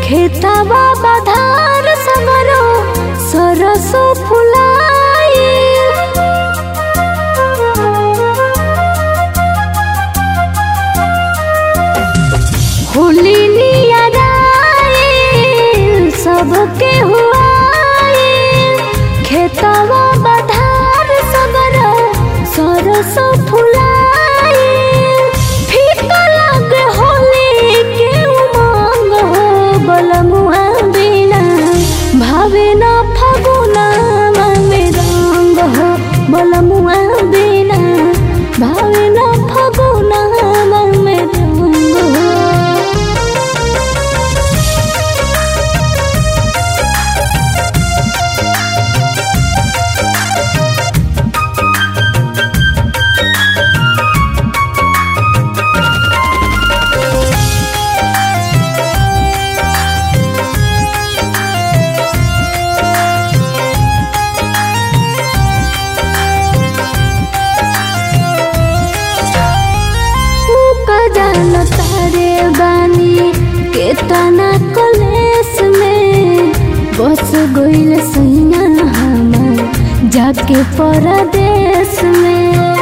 खेतवा बधार समरो सरसो फुलाई होली नियराए सबके हुआए खेतवा बधार समरो सरसो फुलाई फीका लागे होली के उमंग हो बलमुआ बिना भावे न फगुना में रंग हो बलमुआ बिना भावे न फगुना में रंग हो का जान तारे बानी केतना कलेस में बस गइल सैया हमार जाके परदेश में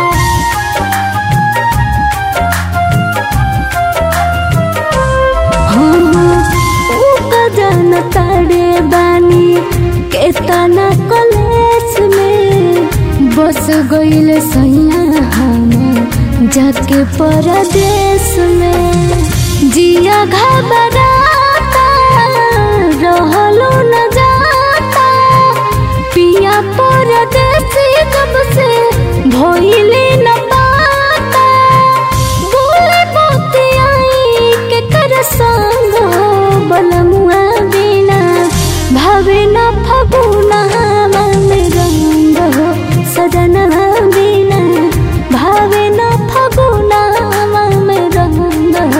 हाँ, ऊ का जान तारे बानी केतना कलेस में बस गइल सैया हमार जाके परदेश में जिया घबराता रहलो न जाता पिया परदेसी कब से भइले न पाता बोले बतियाई के कर संग हो बलमुआ बिना भावे न फगुना मन रंग हो सदन बिना भावे न फगुना मन रंग हो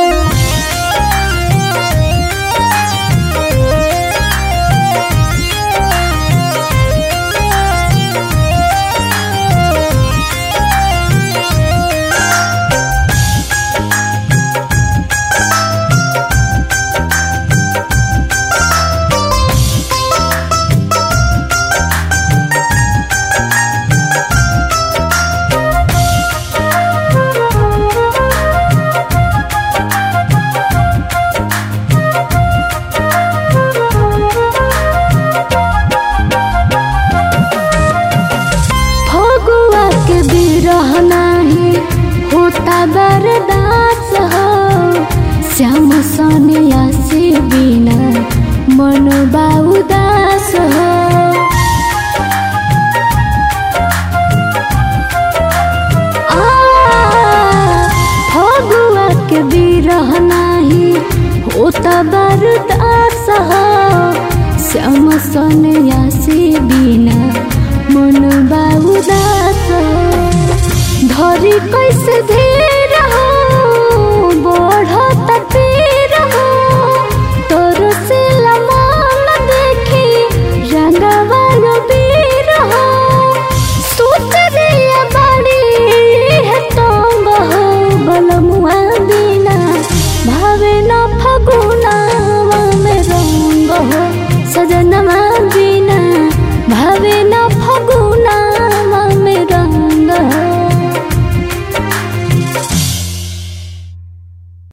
फगुआ के बिरह नाही होता बरदास हो श्याम सोनिया से बिना मन उदास हो आ, फगुआ के बिरह नाही होता बरदास हो श्याम सोनिया से बिना मन उदास धरी कैसे धीरे